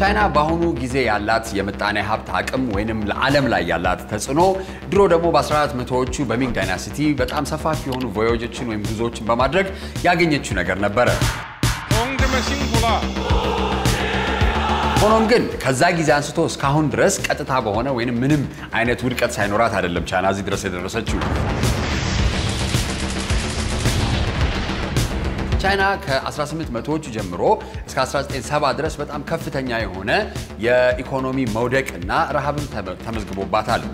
ቻይና በአሁኑ ጊዜ ያላት የምጣኔ ሀብት አቅም ወይንም ለዓለም ላይ ያላት ተጽዕኖ ድሮ ደግሞ በ1400ዎቹ በሚንግ ዳይናሲቲ በጣም ሰፋፊ የሆኑ ቮዮጆችን ወይም ጉዞዎችን በማድረግ ያገኘችው ነገር ነበረ። 同志们辛苦了。 ሆኖም ግን ከዛ ጊዜ አንስቶ እስካሁን ድረስ ቀጥታ በሆነ ወይንም ምንም አይነት ውድቀት ሳይኖራት አይደለም ቻይና እዚህ ድረስ የደረሰችው። ቻይና ከ1800ዎቹ ጀምሮ እስከ 1970 ድረስ በጣም ከፍተኛ የሆነ የኢኮኖሚ መውደቅ እና ረሃብም ተመ- ተመዝግቦባታል።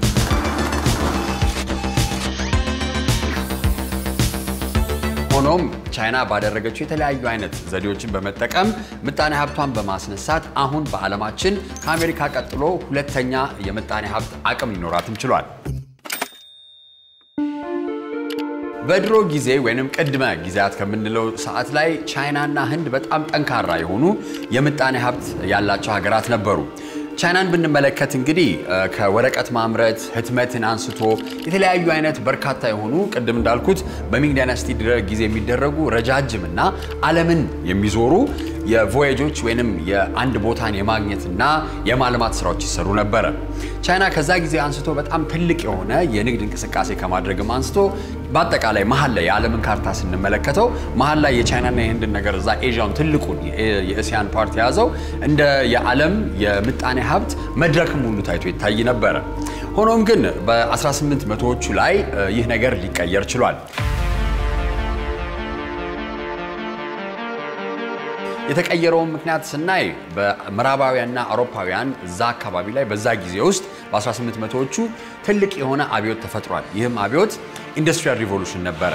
ሆኖም ቻይና ባደረገችው የተለያዩ አይነት ዘዴዎችን በመጠቀም ምጣኔ ሀብቷን በማስነሳት አሁን በዓለማችን ከአሜሪካ ቀጥሎ ሁለተኛ የምጣኔ ሀብት አቅም ሊኖራትም ችሏል። በድሮ ጊዜ ወይንም ቅድመ ጊዜያት ከምንለው ሰዓት ላይ ቻይናና ህንድ በጣም ጠንካራ የሆኑ የምጣኔ ሀብት ያላቸው ሀገራት ነበሩ። ቻይናን ብንመለከት እንግዲህ እ፣ ከወረቀት ማምረት ህትመትን አንስቶ የተለያዩ አይነት በርካታ የሆኑ ቅድም እንዳልኩት በሚንግ ዳይናስቲ ድረ- ጊዜ የሚደረጉ ረጃጅም እና ዓለምን የሚዞሩ የቮያጆች ወይንም የአንድ ቦታን የማግኘትና የማልማት ስራዎች ይሰሩ ነበረ። ቻይና ከዛ ጊዜ አንስቶ በጣም ትልቅ የሆነ የንግድ እንቅስቃሴ ከማድረግም አንስቶ በአጠቃላይ መሀል ላይ የዓለምን ካርታ ስንመለከተው መሀል ላይ የቻይናና የህንድን ነገር እዛ ኤዥያውን ትልቁን የኤ- የእስያን ፓርት የያዘው እንደ የዓለም የምጣኔ ሀብት መድረክም ሁሉ ታይቶ ይታይ ነበረ። ሆኖም ግን በ18 መቶዎቹ ላይ እ፣ ይህ ነገር ሊቀየር ችሏል። የተቀየረውን ምክንያት ስናይ በምዕራባውያንና አውሮፓውያን እዛ አካባቢ ላይ በዛ ጊዜ ውስጥ በ1800ዎቹ ትልቅ የሆነ አብዮት ተፈጥሯል። ይህም አብዮት ኢንዱስትሪያል ሪቮሉሽን ነበረ።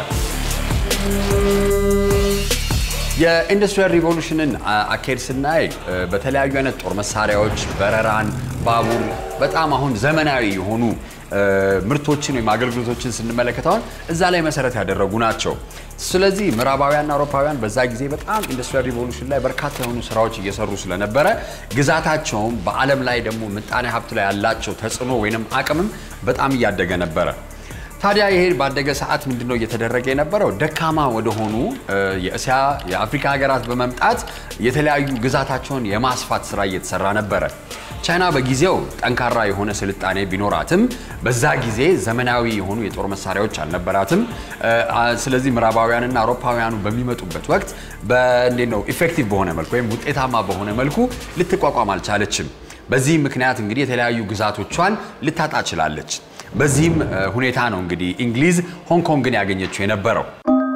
የኢንዱስትሪያል ሪቮሉሽንን አ- አካሄድ ስናይ እ፣ በተለያዩ አይነት ጦር መሳሪያዎች፣ በረራን፣ ባቡር በጣም አሁን ዘመናዊ የሆኑ እ፣ ምርቶችን ወይም አገልግሎቶችን ስንመለከት አሁን እዛ ላይ መሰረት ያደረጉ ናቸው። ስለዚህ ምዕራባውያንና አውሮፓውያን በዛ ጊዜ በጣም ኢንዱስትሪያል ሪቮሉሽን ላይ በርካታ የሆኑ ስራዎች እየሰሩ ስለነበረ ግዛታቸውም በዓለም ላይ ደግሞ ምጣኔ ሀብት ላይ ያላቸው ተጽዕኖ ወይንም አቅምም በጣም እያደገ ነበረ። ታዲያ ይሄ ባደገ ሰዓት ምንድነው እየተደረገ የነበረው? ደካማ ወደሆኑ እ፣ የእስያ የአፍሪካ ሀገራት በመምጣት የተለያዩ ግዛታቸውን የማስፋት ስራ እየተሰራ ነበረ። ቻይና በጊዜው ጠንካራ የሆነ ስልጣኔ ቢኖራትም በዛ ጊዜ ዘመናዊ የሆኑ የጦር መሳሪያዎች አልነበራትም። እ፣ አ- ስለዚህ ምዕራባውያንና አውሮፓውያኑ በሚመጡበት ወቅት በእንዴት ነው ኢፌክቲቭ በሆነ መልኩ ወይም ውጤታማ በሆነ መልኩ ልትቋቋም አልቻለችም። በዚህ ምክንያት እንግዲህ የተለያዩ ግዛቶቿን ልታጣ ችላለች። በዚህም እ፣ ሁኔታ ነው እንግዲህ እንግሊዝ ሆንግ ኮንግን ያገኘችው የነበረው።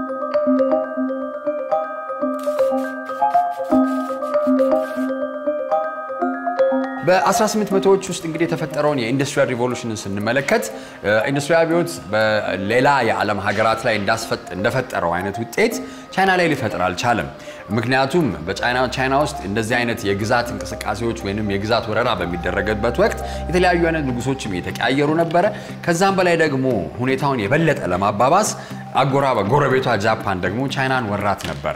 በ1800ዎች ውስጥ እንግዲህ የተፈጠረውን የኢንዱስትሪያል ሪቮሉሽንን ስንመለከት እ፣ ኢንዱስትሪያል አብዮት በሌላ የዓለም ሀገራት ላይ እንዳስፈጥ- እንደፈጠረው አይነት ውጤት ቻይና ላይ ሊፈጥር አልቻለም። ምክንያቱም በቻይና ቻይና ውስጥ እንደዚህ አይነት የግዛት እንቅስቃሴዎች ወይንም የግዛት ወረራ በሚደረግበት ወቅት የተለያዩ አይነት ንጉሶችም እየተቀያየሩ ነበረ። ከዛም በላይ ደግሞ ሁኔታውን የበለጠ ለማባባስ አጎራ ጎረቤቷ ጃፓን ደግሞ ቻይናን ወራት ነበረ።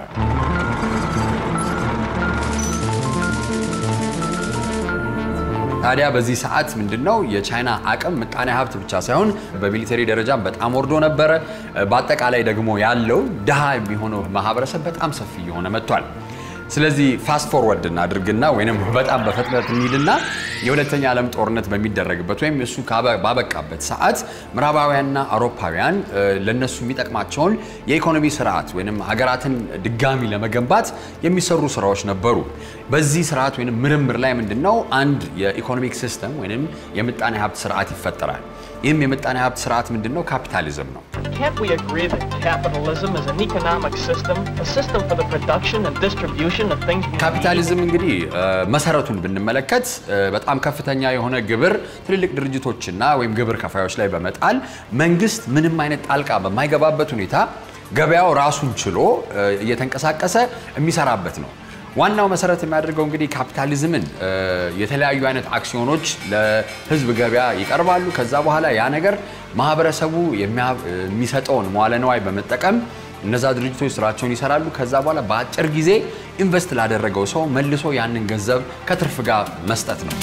ታዲያ በዚህ ሰዓት ምንድነው የቻይና አቅም ምጣኔ ሀብት ብቻ ሳይሆን በሚሊተሪ ደረጃም በጣም ወርዶ ነበረ። በአጠቃላይ ደግሞ ያለው ድሃ የሚሆነው ማህበረሰብ በጣም ሰፊ እየሆነ መጥቷል። ስለዚህ ፋስት ፎርወርድ እናድርግና ወይም በጣም በፍጥነት እንሂድና የሁለተኛ ዓለም ጦርነት በሚደረግበት ወይም እሱ ካበ- ባበቃበት ሰዓት ምዕራባውያንና አውሮፓውያን እ፣ ለነሱ የሚጠቅማቸውን የኢኮኖሚ ስርዓት ወይም ሀገራትን ድጋሚ ለመገንባት የሚሰሩ ስራዎች ነበሩ። በዚህ ስርዓት ወይም ምርምር ላይ ምንድነው አንድ የኢኮኖሚክ ሲስተም ወይም የምጣኔ ሀብት ስርዓት ይፈጠራል። ይህም የምጣኔ ሀብት ስርዓት ምንድነው? ካፒታሊዝም ነው። Can't we agree that capitalism is an economic system, a system for the production and distribution of things we need? ካፒታሊዝም እንግዲህ እ፣ መሰረቱን ብንመለከት እ፣ በጣም ከፍተኛ የሆነ ግብር ትልልቅ ድርጅቶችና ወይም ግብር ከፋዮች ላይ በመጣል መንግስት ምንም አይነት ጣልቃ በማይገባበት ሁኔታ ገበያው ራሱን ችሎ እ፣ እየተንቀሳቀሰ የሚሰራበት ነው። ዋናው መሰረት የሚያደርገው እንግዲህ ካፒታሊዝምን እ፣ የተለያዩ አይነት አክሲዮኖች ለህዝብ ገበያ ይቀርባሉ። ከዛ በኋላ ያ ነገር ማህበረሰቡ የሚያ- የሚሰጠውን መዋለ ነዋይ በመጠቀም እነዛ ድርጅቶች ስራቸውን ይሰራሉ። ከዛ በኋላ በአጭር ጊዜ ኢንቨስት ላደረገው ሰው መልሶ ያንን ገንዘብ ከትርፍ ጋር መስጠት ነው።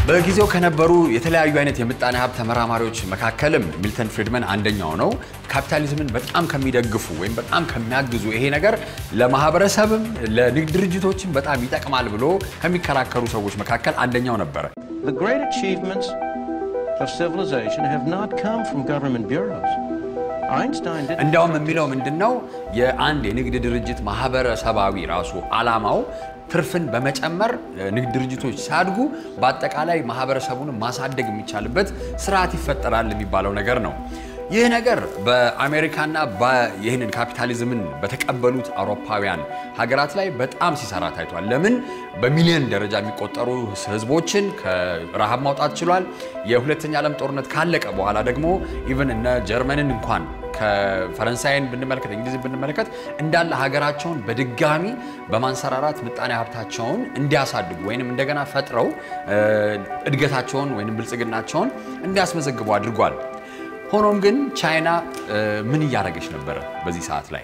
በጊዜው ከነበሩ የተለያዩ አይነት የምጣኔ ሀብት ተመራማሪዎች መካከልም ሚልተን ፍሪድመን አንደኛው ነው። ካፒታሊዝምን በጣም ከሚደግፉ ወይም በጣም ከሚያግዙ ይሄ ነገር ለማህበረሰብም ለንግድ ድርጅቶችም በጣም ይጠቅማል ብሎ ከሚከራከሩ ሰዎች መካከል አንደኛው ነበረ። The great achievements of civilization have not come from government bureaus. Einstein didn't. እንዲያውም የሚለው ምንድን ነው የአንድ የንግድ ድርጅት ማህበረሰባዊ ራሱ ዓላማው ትርፍን በመጨመር ንግድ ድርጅቶች ሲያድጉ በአጠቃላይ ማህበረሰቡን ማሳደግ የሚቻልበት ስርዓት ይፈጠራል የሚባለው ነገር ነው። ይህ ነገር በአሜሪካና ይህንን ካፒታሊዝምን በተቀበሉት አውሮፓውያን ሀገራት ላይ በጣም ሲሰራ ታይቷል። ለምን በሚሊዮን ደረጃ የሚቆጠሩ ህዝቦችን ከረሃብ ማውጣት ችሏል። የሁለተኛ ዓለም ጦርነት ካለቀ በኋላ ደግሞ ኢቨን እነ ጀርመንን እንኳን ከፈረንሳይን ብንመለከት እንግሊዝን ብንመለከት እንዳለ ሀገራቸውን በድጋሚ በማንሰራራት ምጣኔ ሀብታቸውን እንዲያሳድጉ ወይንም እንደገና ፈጥረው እድገታቸውን ወይንም ብልጽግናቸውን እንዲያስመዘግቡ አድርጓል። ሆኖም ግን ቻይና ምን እያደረገች ነበረ በዚህ ሰዓት ላይ?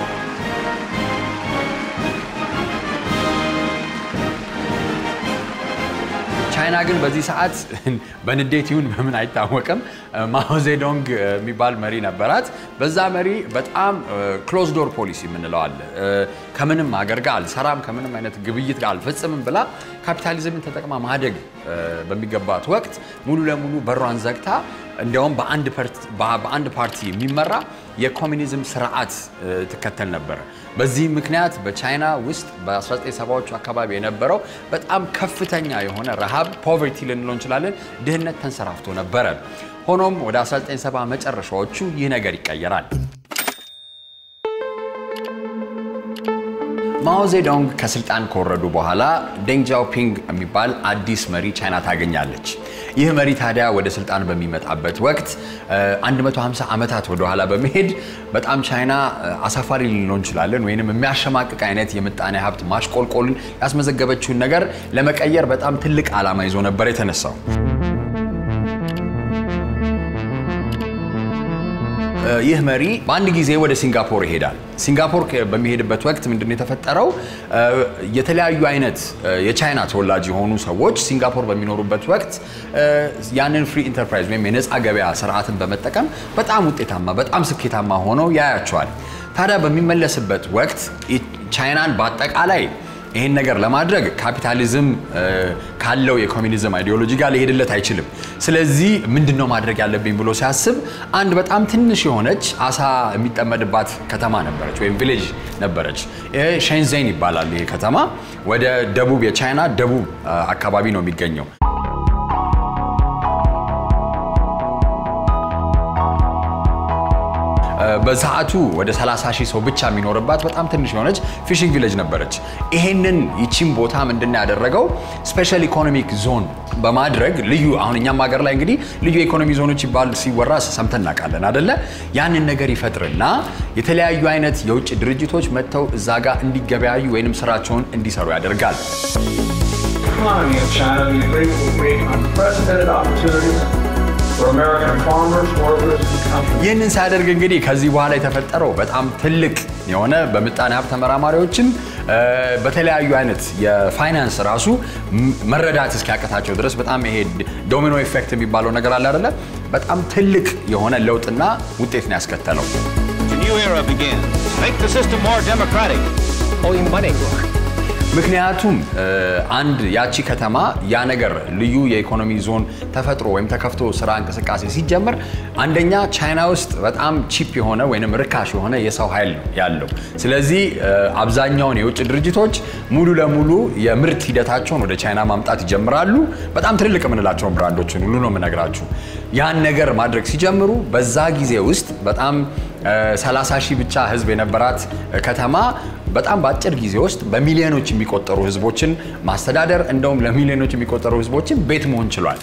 ቻይና ግን በዚህ ሰዓት በንዴት ይሁን በምን አይታወቅም ማኦዜዶንግ የሚባል መሪ ነበራት። በዛ መሪ በጣም ክሎዝ ዶር ፖሊሲ የምንለው አለ። ከምንም ሀገር ጋር አልሰራም፣ ከምንም አይነት ግብይት ጋር አልፈጽምም ብላ ካፒታሊዝምን ተጠቅማ ማደግ በሚገባት ወቅት ሙሉ ለሙሉ በሯን ዘግታ እንዲያውም በአንድ ፓርቲ የሚመራ የኮሚኒዝም ስርዓት ትከተል ነበረ። በዚህ ምክንያት በቻይና ውስጥ በ1970ዎቹ አካባቢ የነበረው በጣም ከፍተኛ የሆነ ረሃብ ፖቨርቲ ልንለው እንችላለን፣ ድህነት ተንሰራፍቶ ነበረ። ሆኖም ወደ 1970 መጨረሻዎቹ ይህ ነገር ይቀየራል። ማኦዜዶንግ ከስልጣን ከወረዱ በኋላ ዴንግ ጃኦፒንግ የሚባል አዲስ መሪ ቻይና ታገኛለች። ይህ መሪ ታዲያ ወደ ስልጣን በሚመጣበት ወቅት 150 ዓመታት ወደኋላ በመሄድ በጣም ቻይና አሳፋሪ ልንለው እንችላለን ወይንም የሚያሸማቅቅ አይነት የምጣኔ ሀብት ማሽቆልቆልን ያስመዘገበችውን ነገር ለመቀየር በጣም ትልቅ ዓላማ ይዞ ነበር የተነሳው። ይህ መሪ በአንድ ጊዜ ወደ ሲንጋፖር ይሄዳል። ሲንጋፖር በሚሄድበት ወቅት ምንድነው የተፈጠረው? የተለያዩ አይነት የቻይና ተወላጅ የሆኑ ሰዎች ሲንጋፖር በሚኖሩበት ወቅት ያንን ፍሪ ኢንተርፕራይዝ ወይም የነፃ ገበያ ስርዓትን በመጠቀም በጣም ውጤታማ፣ በጣም ስኬታማ ሆነው ያያቸዋል። ታዲያ በሚመለስበት ወቅት ቻይናን በአጠቃላይ ይህን ነገር ለማድረግ ካፒታሊዝም ካለው የኮሚኒዝም አይዲዮሎጂ ጋር ሊሄድለት አይችልም። ስለዚህ ምንድን ነው ማድረግ ያለብኝ ብሎ ሲያስብ አንድ በጣም ትንሽ የሆነች አሳ የሚጠመድባት ከተማ ነበረች፣ ወይም ቪሌጅ ነበረች። ሼንዜን ይባላል ይሄ ከተማ። ወደ ደቡብ የቻይና ደቡብ አካባቢ ነው የሚገኘው። በሰዓቱ ወደ 30 ሺህ ሰው ብቻ የሚኖርባት በጣም ትንሽ የሆነች ፊሽንግ ቪሌጅ ነበረች። ይሄንን ይቺን ቦታ ምንድን ያደረገው ስፔሻል ኢኮኖሚክ ዞን በማድረግ ልዩ አሁን እኛም ሀገር ላይ እንግዲህ ልዩ የኢኮኖሚ ዞኖች ይባል ሲወራ ሰምተን እናውቃለን አደለ? ያንን ነገር ይፈጥርና የተለያዩ አይነት የውጭ ድርጅቶች መጥተው እዛ ጋር እንዲገበያዩ ወይንም ስራቸውን እንዲሰሩ ያደርጋል። economy of China, the agreement will create unprecedented opportunities for American farmers, workers, and companies. ይህንን ሲያደርግ እንግዲህ ከዚህ በኋላ የተፈጠረው በጣም ትልቅ የሆነ በምጣኔ ሀብት ተመራማሪዎችም በተለያዩ አይነት የፋይናንስ ራሱ መረዳት እስኪያቀታቸው ድረስ በጣም ይሄ ዶሚኖ ኢፌክት የሚባለው ነገር አለ አይደለ? በጣም ትልቅ የሆነ ለውጥና ውጤት ነው ያስከተለው። A new era begins. Make the system more democratic. Owing money. ምክንያቱም አንድ ያቺ ከተማ ያ ነገር ልዩ የኢኮኖሚ ዞን ተፈጥሮ ወይም ተከፍቶ ስራ እንቅስቃሴ ሲጀመር አንደኛ ቻይና ውስጥ በጣም ቺፕ የሆነ ወይም ርካሽ የሆነ የሰው ኃይል ነው ያለው። ስለዚህ አብዛኛውን የውጭ ድርጅቶች ሙሉ ለሙሉ የምርት ሂደታቸውን ወደ ቻይና ማምጣት ይጀምራሉ። በጣም ትልልቅ የምንላቸውን ብራንዶችን ሁሉ ነው የምነግራችሁ። ያን ነገር ማድረግ ሲጀምሩ በዛ ጊዜ ውስጥ በጣም 30 ሺህ ብቻ ህዝብ የነበራት ከተማ በጣም በአጭር ጊዜ ውስጥ በሚሊዮኖች የሚቆጠሩ ህዝቦችን ማስተዳደር እንደውም ለሚሊዮኖች የሚቆጠሩ ህዝቦችን ቤት መሆን ችሏል።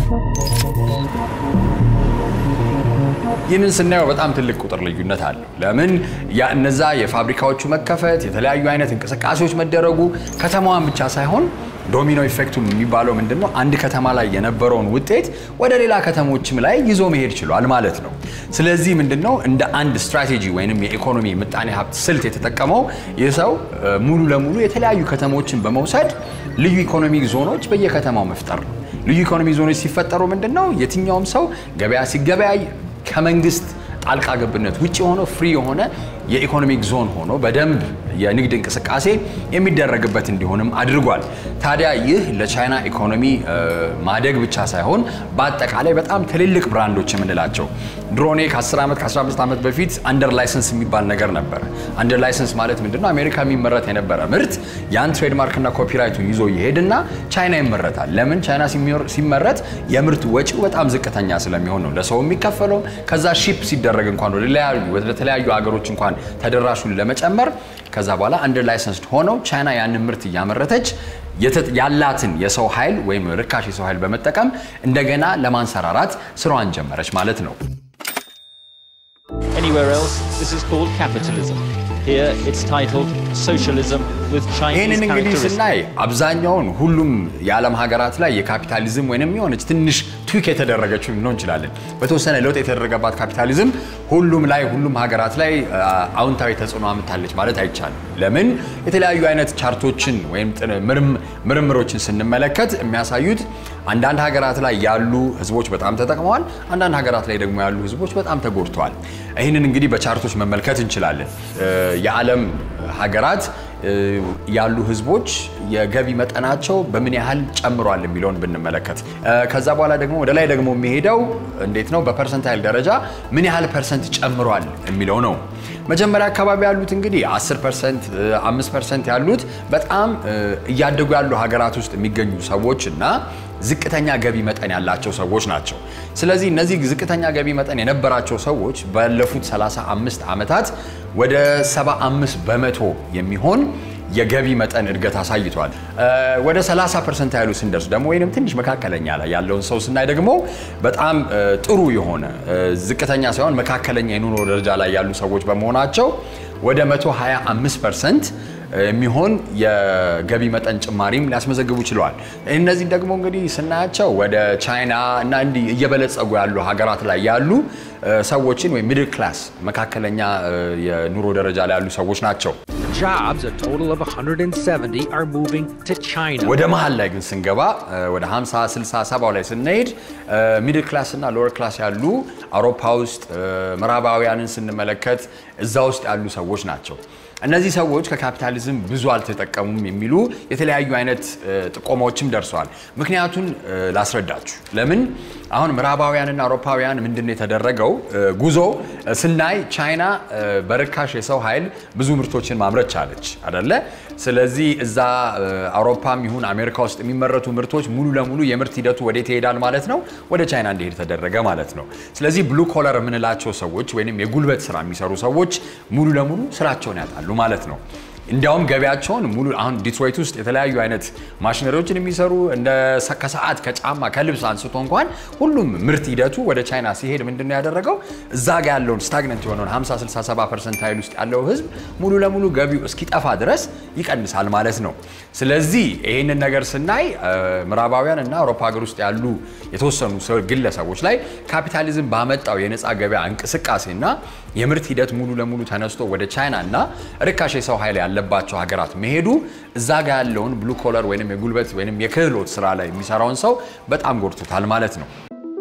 ይህንን ስናየው በጣም ትልቅ ቁጥር ልዩነት አለው። ለምን ያ እነዛ የፋብሪካዎቹ መከፈት፣ የተለያዩ አይነት እንቅስቃሴዎች መደረጉ ከተማዋን ብቻ ሳይሆን ዶሚኖ ኢፌክቱ የሚባለው ምንድን ነው? አንድ ከተማ ላይ የነበረውን ውጤት ወደ ሌላ ከተሞችም ላይ ይዞ መሄድ ችሏል ማለት ነው። ስለዚህ ምንድን ነው እንደ አንድ ስትራቴጂ ወይንም የኢኮኖሚ ምጣኔ ሀብት ስልት የተጠቀመው ይህ ሰው ሙሉ ለሙሉ የተለያዩ ከተሞችን በመውሰድ ልዩ ኢኮኖሚክ ዞኖች በየከተማው መፍጠር ነው። ልዩ ኢኮኖሚ ዞኖች ሲፈጠሩ ምንድን ነው የትኛውም ሰው ገበያ ሲገበያይ ከመንግስት ጣልቃ ገብነት ውጭ ሆኖ ፍሪ የሆነ የኢኮኖሚክ ዞን ሆኖ በደንብ የንግድ እንቅስቃሴ የሚደረግበት እንዲሆንም አድርጓል። ታዲያ ይህ ለቻይና ኢኮኖሚ እ፣ ማደግ ብቻ ሳይሆን በአጠቃላይ በጣም ትልልቅ ብራንዶች የምንላቸው ድሮኔ ከ10 ዓመት ከ15 ዓመት በፊት አንደር ላይሰንስ የሚባል ነገር ነበረ። አንደር ላይሰንስ ማለት ምንድነው? አሜሪካ የሚመረት የነበረ ምርት ያን ትሬድማርክና ኮፒራይቱን ይዞ ይሄድና ቻይና ይመረታል። ለምን? ቻይና ሲሚወር- ሲመረት የምርት ወጪው በጣም ዝቅተኛ ስለሚሆን ነው ለሰው የሚከፈለው። ከዛ ሺፕ ሲደረግ እንኳን ወደ ተለያዩ ወደ ተለያዩ ሀገሮች እንኳን ተደራሹን ለመጨመር ከዛ በኋላ አንደር ላይሰንስድ ሆነው ቻይና ያንን ምርት እያመረተች የተ- ያላትን የሰው ኃይል ወይም ርካሽ የሰው ኃይል በመጠቀም እንደገና ለማንሰራራት ስራዋን ጀመረች ማለት ነው። Anywhere else, this is called capitalism. Here, it's titled socialism with Chinese ይህንን እንግዲህ characteristics. ስናይ አብዛኛውን ሁሉም የዓለም ሀገራት ላይ የካፒታሊዝም ወይንም የሆነች ትንሽ ቱክ የተደረገችው ልንሆን እንችላለን። በተወሰነ ለውጥ የተደረገባት ካፒታሊዝም ሁሉም ላይ ሁሉም ሀገራት ላይ አ፣ አዎንታዊ ተጽዕኖ አምታለች ማለት አይቻልም። ለምን የተለያዩ አይነት ቻርቶችን ወይም ጥን- ምርም- ምርምሮችን ስንመለከት የሚያሳዩት አንዳንድ ሀገራት ላይ ያሉ ህዝቦች በጣም ተጠቅመዋል፣ አንዳንድ ሀገራት ላይ ደግሞ ያሉ ህዝቦች በጣም ተጎድተዋል። ይህንን እንግዲህ በቻርቶች መመልከት እንችላለን። እ፣ የዓለም ሀገራት እ፣ ያሉ ህዝቦች የገቢ መጠናቸው በምን ያህል ጨምሯል የሚለውን ብንመለከት እ፣ ከዛ በኋላ ደግሞ ወደ ላይ ደግሞ የሚሄደው እንዴት ነው በፐርሰንታይል ደረጃ ምን ያህል ፐርሰንት ጨምሯል የሚለው ነው። መጀመሪያ አካባቢ ያሉት እንግዲህ 10 ፐርሰንት 5 ፐርሰንት ያሉት በጣም እ፣ እያደጉ ያሉ ሀገራት ውስጥ የሚገኙ ሰዎች እና ዝቅተኛ ገቢ መጠን ያላቸው ሰዎች ናቸው። ስለዚህ እነዚህ ዝቅተኛ ገቢ መጠን የነበራቸው ሰዎች ባለፉት 35 ዓመታት ወደ 75 በመቶ የሚሆን የገቢ መጠን እድገት አሳይቷል። እ፣ ወደ 30 ፐርሰንት ያሉ ስንደርስ ደግሞ ወይም ትንሽ መካከለኛ ላይ ያለውን ሰው ስናይ ደግሞ በጣም እ፣ ጥሩ የሆነ እ፣ ዝቅተኛ ሳይሆን መካከለኛ የኑሮ ደረጃ ላይ ያሉ ሰዎች በመሆናቸው ወደ 125 ፐርሰንት የሚሆን የገቢ መጠን ጭማሪም ሊያስመዘግቡ ችለዋል። እነዚህ ደግሞ እንግዲህ ስናያቸው ወደ ቻይና እና እንዲህ እየበለጸጉ ያሉ ሀገራት ላይ ያሉ እ፣ ሰዎችን ወይም ሚድል ክላስ መካከለኛ እ፣ የኑሮ ደረጃ ላይ ያሉ ሰዎች ናቸው። Jobs, a total of 170, are moving to China. ወደ መሀል ላይ ግን ስንገባ እ፣ ወደ 50 60 70 ላይ ስንሄድ ሚድል ክላስ እና ሎወር ክላስ ያሉ አውሮፓ ውስጥ እ፣ ምዕራባውያንን ስንመለከት እዛ ውስጥ ያሉ ሰዎች ናቸው። እነዚህ ሰዎች ከካፒታሊዝም ብዙ አልተጠቀሙም የሚሉ የተለያዩ አይነት እ፣ ጥቆማዎችም ደርሰዋል። ምክንያቱን እ፣ ላስረዳችሁ። ለምን አሁን ምዕራባውያንና አውሮፓውያን ምንድን ነው የተደረገው እ፣ ጉዞ እ፣ ስናይ ቻይና እ፣ በርካሽ የሰው ኃይል ብዙ ምርቶችን ማምረት ቻለች አደለ? ስለዚህ እዛ እ፣ አውሮፓም ይሁን አሜሪካ ውስጥ የሚመረቱ ምርቶች ሙሉ ለሙሉ የምርት ሂደቱ ወዴት ይሄዳል ማለት ነው? ወደ ቻይና እንዲሄድ ተደረገ ማለት ነው። ስለዚህ ብሉ ኮለር የምንላቸው ሰዎች ወይም የጉልበት ስራ የሚሰሩ ሰዎች ሙሉ ለሙሉ ስራቸውን ያጣሉ ማለት ነው። እንዲያውም ገበያቸውን ሙሉ አሁን ዲትሮይት ውስጥ የተለያዩ አይነት ማሽነሪዎችን የሚሰሩ እንደ ሰ- ከሰዓት ከጫማ ከልብስ አንስቶ እንኳን ሁሉም ምርት ሂደቱ ወደ ቻይና ሲሄድ ምንድን ነው ያደረገው? እዛ ጋ ያለውን ስታግነንት የሆነውን 50 60 70 ፐርሰንት ኃይል ውስጥ ያለው ህዝብ ሙሉ ለሙሉ ገቢው እስኪጠፋ ድረስ ይቀንሳል ማለት ነው። ስለዚህ ይህንን ነገር ስናይ እ፣ ምዕራባውያን እና አውሮፓ ሀገር ውስጥ ያሉ የተወሰኑ ሰው- ግለሰቦች ላይ ካፒታሊዝም ባመጣው የነፃ ገበያ እንቅስቃሴና የምርት ሂደት ሙሉ ለሙሉ ተነስቶ ወደ ቻይና እና ርካሽ የሰው ኃይል ያለባቸው ሀገራት መሄዱ እዛ ጋ ያለውን ብሉ ኮለር ወይም የጉልበት ወይም የክህሎት ስራ ላይ የሚሰራውን ሰው በጣም ጎድቶታል ማለት ነው።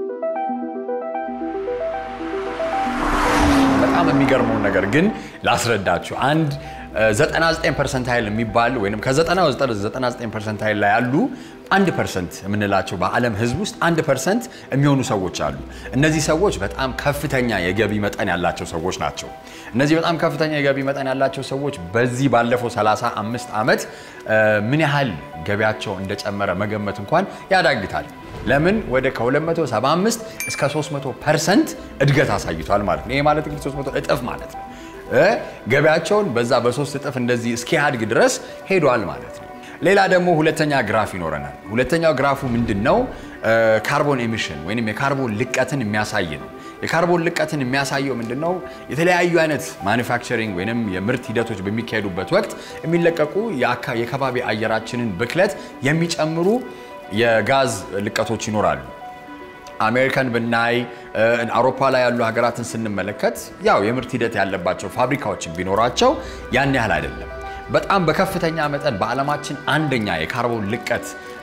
በጣም የሚገርመውን ነገር ግን ላስረዳችሁ። አንድ እ፣ 99 ፐርሰንታይል የሚባል ወይም ከ99 ፐርሰንታይል ላይ ያሉ አንድ ፐርሰንት የምንላቸው በዓለም ህዝብ ውስጥ አንድ ፐርሰንት የሚሆኑ ሰዎች አሉ። እነዚህ ሰዎች በጣም ከፍተኛ የገቢ መጠን ያላቸው ሰዎች ናቸው። እነዚህ በጣም ከፍተኛ የገቢ መጠን ያላቸው ሰዎች በዚህ ባለፈው 35 ዓመት እ፣ ምን ያህል ገቢያቸው እንደጨመረ መገመት እንኳን ያዳግታል። ለምን ወደ ከ275 እስከ 300 ፐርሰንት እድገት አሳይቷል ማለት ነው። ይሄ ማለት እንግዲህ 300 እጥፍ ማለት ነው። እ ገበያቸውን በዛ በሶስት እጥፍ እንደዚህ እስኪያድግ ድረስ ሄዷል ማለት ነው። ሌላ ደግሞ ሁለተኛ ግራፍ ይኖረናል። ሁለተኛው ግራፉ ምንድን ነው? ካርቦን ኤሚሽን ወይም የካርቦን ልቀትን የሚያሳይ ነው። የካርቦን ልቀትን የሚያሳየው ምንድን ነው? የተለያዩ አይነት ማኒፋክቸሪንግ ወይም የምርት ሂደቶች በሚካሄዱበት ወቅት የሚለቀቁ የአካ- የከባቢ አየራችንን ብክለት የሚጨምሩ የጋዝ ልቀቶች ይኖራሉ። አሜሪካን ብናይ እ፣ አውሮፓ ላይ ያሉ ሀገራትን ስንመለከት ያው የምርት ሂደት ያለባቸው ፋብሪካዎችን ቢኖራቸው ያን ያህል አይደለም። በጣም በከፍተኛ መጠን በዓለማችን አንደኛ የካርቦን ልቀት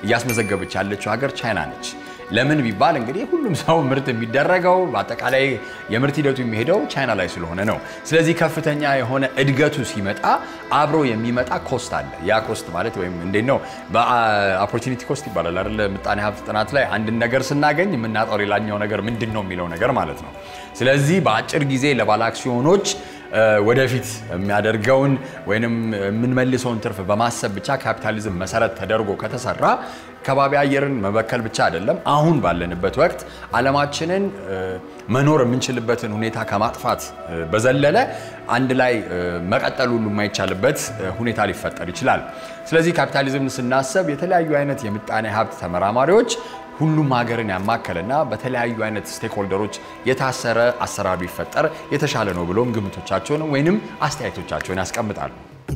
እያስመዘገበች ያለችው ሀገር ቻይና ነች። ለምን ቢባል እንግዲህ ሁሉም ሰው ምርት የሚደረገው በአጠቃላይ የምርት ሂደቱ የሚሄደው ቻይና ላይ ስለሆነ ነው። ስለዚህ ከፍተኛ የሆነ እድገቱ ሲመጣ አብሮ የሚመጣ ኮስት አለ። ያ ኮስት ማለት ወይም እንዴት ነው በኦፖርቹኒቲ ኮስት ይባላል አይደለ? ምጣኔ ሀብት ጥናት ላይ አንድን ነገር ስናገኝ የምናጣው ሌላኛው ነገር ምንድን ነው የሚለው ነገር ማለት ነው። ስለዚህ በአጭር ጊዜ ለባለ አክሲዮኖች ወደፊት የሚያደርገውን ወይንም የምንመልሰውን ትርፍ በማሰብ ብቻ ካፒታሊዝም መሰረት ተደርጎ ከተሰራ ከባቢ አየርን መበከል ብቻ አይደለም፣ አሁን ባለንበት ወቅት ዓለማችንን መኖር የምንችልበትን ሁኔታ ከማጥፋት በዘለለ አንድ ላይ መቀጠል ሁሉ የማይቻልበት ሁኔታ ሊፈጠር ይችላል። ስለዚህ ካፒታሊዝም ስናስብ የተለያዩ አይነት የምጣኔ ሀብት ተመራማሪዎች ሁሉም ሀገርን ያማከለና በተለያዩ አይነት ስቴክሆልደሮች የታሰረ አሰራር ቢፈጠር የተሻለ ነው ብሎም ግምቶቻቸውን ወይንም አስተያየቶቻቸውን ያስቀምጣሉ።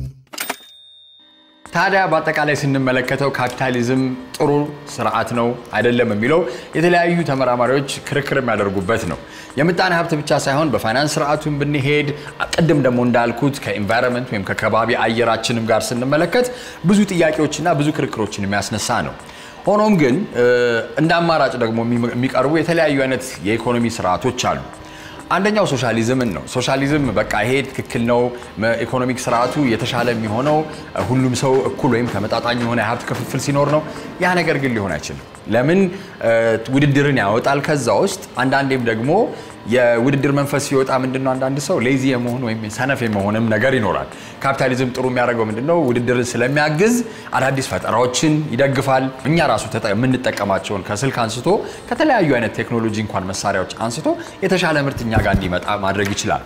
ታዲያ በአጠቃላይ ስንመለከተው ካፒታሊዝም ጥሩ ስርዓት ነው አይደለም የሚለው የተለያዩ ተመራማሪዎች ክርክር የሚያደርጉበት ነው። የምጣኔ ሀብት ብቻ ሳይሆን በፋይናንስ ስርዓቱን ብንሄድ ቅድም ደግሞ እንዳልኩት ከኢንቫይሮንመንት ወይም ከከባቢ አየራችንም ጋር ስንመለከት ብዙ ጥያቄዎችና ብዙ ክርክሮችን የሚያስነሳ ነው። ሆኖም ግን እንደ አማራጭ ደግሞ የሚቀርቡ የተለያዩ አይነት የኢኮኖሚ ስርዓቶች አሉ። አንደኛው ሶሻሊዝምን ነው። ሶሻሊዝም በቃ ይሄ ትክክል ነው፣ ኢኮኖሚክ ስርዓቱ የተሻለ የሚሆነው ሁሉም ሰው እኩል ወይም ተመጣጣኝ የሆነ የሀብት ክፍፍል ሲኖር ነው። ያ ነገር ግን ሊሆን አይችልም። ለምን ውድድርን ያወጣል። ከዛ ውስጥ አንዳንዴም ደግሞ የውድድር መንፈስ ሲወጣ ምንድነው አንዳንድ ሰው ሌዚ የመሆን ወይም ሰነፍ የመሆንም ነገር ይኖራል። ካፒታሊዝም ጥሩ የሚያደርገው ምንድነው ውድድርን ስለሚያግዝ አዳዲስ ፈጠራዎችን ይደግፋል። እኛ ራሱ የምንጠቀማቸውን ከስልክ አንስቶ ከተለያዩ አይነት ቴክኖሎጂ እንኳን መሳሪያዎች አንስቶ የተሻለ ምርት እኛ ጋር እንዲመጣ ማድረግ ይችላል።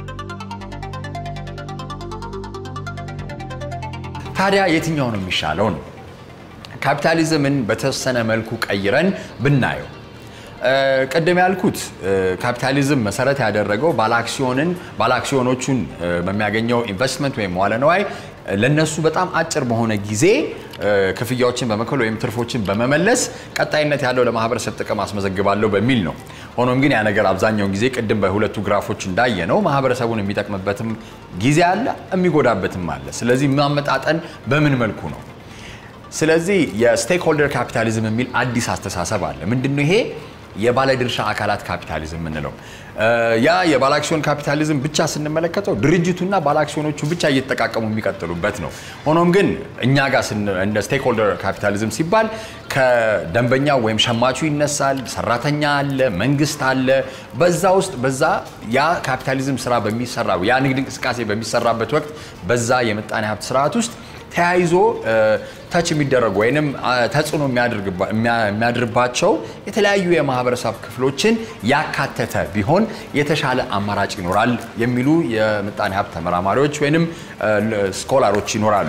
ታዲያ የትኛው ነው የሚሻለው ነው? ካፒታሊዝምን በተወሰነ መልኩ ቀይረን ብናየው ቅድም ያልኩት ካፒታሊዝም መሰረት ያደረገው ባለአክሲዮንን ባለአክሲዮኖቹን በሚያገኘው ኢንቨስትመንት ወይም መዋለ ነዋይ ለነሱ በጣም አጭር በሆነ ጊዜ ክፍያዎችን በመክፈል ወይም ትርፎችን በመመለስ ቀጣይነት ያለው ለማህበረሰብ ጥቅም አስመዘግባለሁ በሚል ነው። ሆኖም ግን ያ ነገር አብዛኛውን ጊዜ ቅድም በሁለቱ ግራፎች እንዳየ ነው ማህበረሰቡን የሚጠቅምበትም ጊዜ አለ፣ የሚጎዳበትም አለ። ስለዚህ ማመጣጠን በምን መልኩ ነው? ስለዚህ የስቴክሆልደር ካፒታሊዝም የሚል አዲስ አስተሳሰብ አለ። ምንድነው ይሄ? የባለድርሻ አካላት ካፒታሊዝም የምንለው ያ የባለአክሲዮን ካፒታሊዝም ብቻ ስንመለከተው ድርጅቱና ባለአክሲዮኖቹ ብቻ እየተጠቃቀሙ የሚቀጥሉበት ነው። ሆኖም ግን እኛ ጋር እንደ ስቴክሆልደር ካፒታሊዝም ሲባል ከደንበኛው ወይም ሸማቹ ይነሳል፣ ሰራተኛ አለ፣ መንግስት አለ። በዛ ውስጥ በዛ ያ ካፒታሊዝም ስራ በሚሰራ ያ ንግድ እንቅስቃሴ በሚሰራበት ወቅት በዛ የምጣኔ ሀብት ስርዓት ውስጥ ተያይዞ ተች የሚደረጉ ወይንም ተጽዕኖ የሚያድርባቸው የተለያዩ የማህበረሰብ ክፍሎችን ያካተተ ቢሆን የተሻለ አማራጭ ይኖራል የሚሉ የምጣኔ ሀብት ተመራማሪዎች ወይንም ስኮላሮች ይኖራሉ።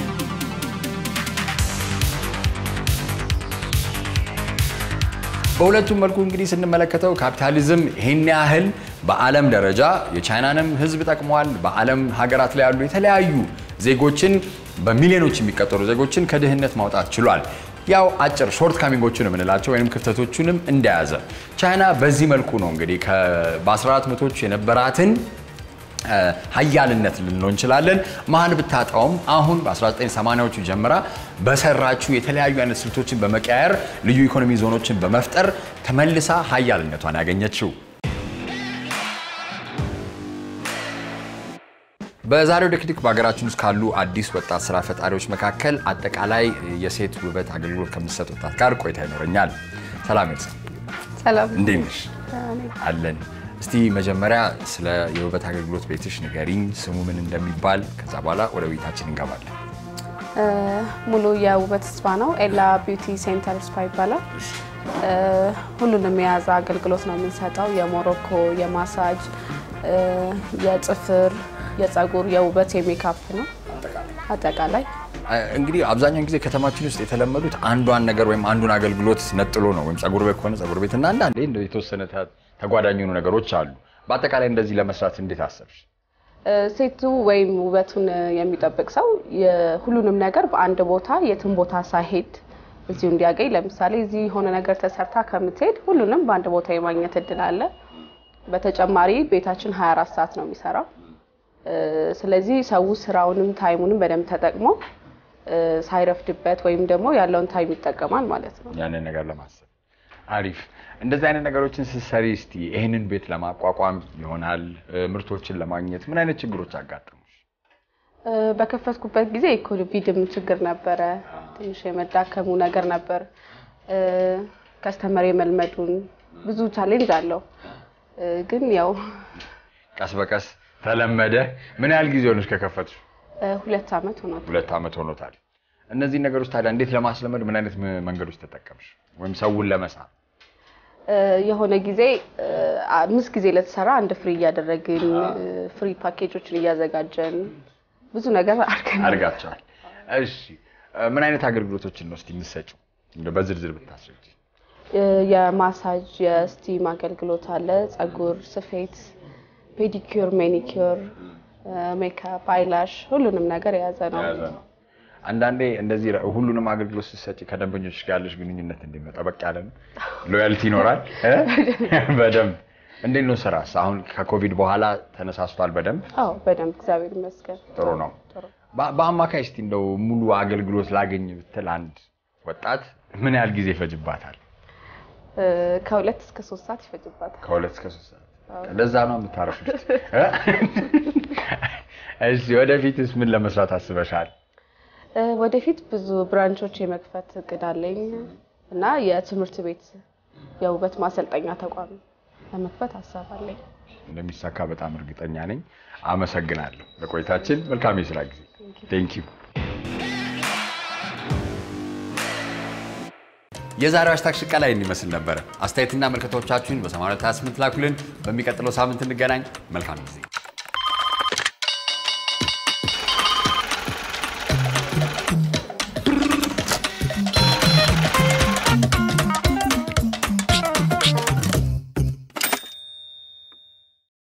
በሁለቱም መልኩ እንግዲህ ስንመለከተው ካፒታሊዝም ይህን ያህል በዓለም ደረጃ የቻይናንም ሕዝብ ጠቅሟል። በዓለም ሀገራት ላይ ያሉ የተለያዩ ዜጎችን በሚሊዮኖች የሚቀጠሩ ዜጎችን ከድህነት ማውጣት ችሏል። ያው አጭር ሾርት ካሚንጎቹን የምንላቸው ወይም ክፍተቶቹንም እንደያዘ ቻይና በዚህ መልኩ ነው እንግዲህ በ14 መቶቹ የነበራትን ሀያልነት ልንለው እንችላለን መሀል ብታጣውም አሁን በ1980ዎቹ ጀምራ በሰራችው የተለያዩ አይነት ስልቶችን በመቀያየር ልዩ ኢኮኖሚ ዞኖችን በመፍጠር ተመልሳ ሀያልነቷን ያገኘችው። በዛሬው ቴክኒክ በሀገራችን ውስጥ ካሉ አዲስ ወጣት ስራ ፈጣሪዎች መካከል አጠቃላይ የሴት ውበት አገልግሎት ከምትሰጥ ወጣት ጋር ቆይታ ይኖረኛል። ሰላም ኤልሳ፣ ሰላም እንዴት ነሽ? አለን። እስቲ መጀመሪያ ስለ የውበት አገልግሎት ቤትሽ ንገሪኝ፣ ስሙ ምን እንደሚባል፣ ከዛ በኋላ ወደ ቤታችን እንገባለን። ሙሉ የውበት ስፓ ነው። ኤላ ቢዩቲ ሴንተር ስፓ ይባላል። ሁሉንም የያዘ አገልግሎት ነው የምንሰጠው። የሞሮኮ፣ የማሳጅ፣ የጥፍር፣ የፀጉር፣ የውበት፣ የሜካፕ ነው አጠቃላይ እንግዲህ አብዛኛውን ጊዜ ከተማችን ውስጥ የተለመዱት አንዷን ነገር ወይም አንዱን አገልግሎት ነጥሎ ነው። ወይም ፀጉር ቤት ከሆነ ፀጉር ቤት እና አንዳንዴ እንደው የተወሰነ ተጓዳኝ የሆኑ ነገሮች አሉ። በአጠቃላይ እንደዚህ ለመስራት እንዴት አሰብሽ? ሴቱ ወይም ውበቱን የሚጠብቅ ሰው ሁሉንም ነገር በአንድ ቦታ የትም ቦታ ሳይሄድ እዚሁ እንዲያገኝ። ለምሳሌ እዚህ የሆነ ነገር ተሰርታ ከምትሄድ ሁሉንም በአንድ ቦታ የማግኘት እድል አለ። በተጨማሪ ቤታችን 24 ሰዓት ነው የሚሰራው። ስለዚህ ሰው ስራውንም ታይሙንም በደንብ ተጠቅሞ እ፣ ሳይረፍድበት ወይም ደግሞ ያለውን ታይም ይጠቀማል ማለት ነው። ያንን ነገር ለማሰብ አሪፍ። እንደዚህ አይነት ነገሮችን ስትሰሪ እስቲ ይህንን ቤት ለማቋቋም ይሆናል እ፣ ምርቶችን ለማግኘት ምን አይነት ችግሮች አጋጠሙሽ? እ፣ በከፈትኩበት ጊዜ የኮቪድም ችግር ነበረ። ትንሽ የመዳከሙ ነገር ነበር። እ፣ ከስተመር የመልመዱን ብዙ ቻሌንጅ አለው። እ፣ ግን ያው ቀስ በቀስ ተለመደ። ምን ያህል ጊዜ ሆነሽ ከከፈትሽ? እ፣ ሁለት ዓመት ሆኗል። ሁለት ዓመት ሆኖታል። እነዚህ ነገሮች ታዲያ እንዴት ለማስለመድ ምን አይነት ም- መንገዶች ተጠቀምሽ? ወይም ሰውን ለመሳብ እ፣ የሆነ ጊዜ እ፣ አምስት ጊዜ ለተሰራ አንድ ፍሪ እያደረግን እ፣ ፍሪ ፓኬጆችን እያዘጋጀን ብዙ ነገር አድርገን አድርጋቸዋል። እሺ እ፣ ምን አይነት አገልግሎቶችን ነው እስቲ የምትሰጪው? እንደው በዝርዝር ብታስረጂ። እ፣ የማሳጅ የስቲም አገልግሎት አለ። ጸጉር ስፌት፣ ፔዲኪር፣ ሜኒኪር፣ ሜካፕ፣ አይላሽ ሁሉንም ነገር የያዘ ነው። የያዘ ነው። አንዳንዴ እንደዚህ ረ- ሁሉንም አገልግሎት ስትሰጪ ከደንበኞች ጋር ያለሽ ግንኙነት እንዴት ነው? ጠበቅ ያለ ነው? ሎያልቲ ይኖራል እ? በደንብ እንዴት ነው ስራስ? አሁን ከኮቪድ በኋላ ተነሳስቷል በደንብ አዎ በደንብ እግዚአብሔር ይመስገን። ጥሩ ነው። በ- በአማካይ እስቲ እንደው ሙሉ አገልግሎት ላገኝ ብትል አንድ ወጣት ምን ያህል ጊዜ ይፈጅባታል? እ፣ ከሁለት እስከ ሶስት ሰዓት ይፈጅባታል። ከሁለት እስከ ሶስት ሰዓት። ለዛ ነው የምታረፉት። እ? እሺ ወደፊትስ ምን ለመስራት አስበሻል? እ፣ ወደፊት ብዙ ብራንቾች የመክፈት እቅድ አለኝ እና የትምህርት ቤት የውበት ማሰልጠኛ ተቋም ለመክፈት ሀሳብ አለኝ። እንደሚሳካ በጣም እርግጠኛ ነኝ። አመሰግናለሁ ለቆይታችን። መልካም የስራ ጊዜ። ቴንክ ዩ። የዛሬው ሃሽታግ ሽቀላ ይህን ይመስል ነበረ። አስተያየትና መልከቶቻችሁን በ8228 ላኩልን። በሚቀጥለው ሳምንት እንገናኝ። መልካም ጊዜ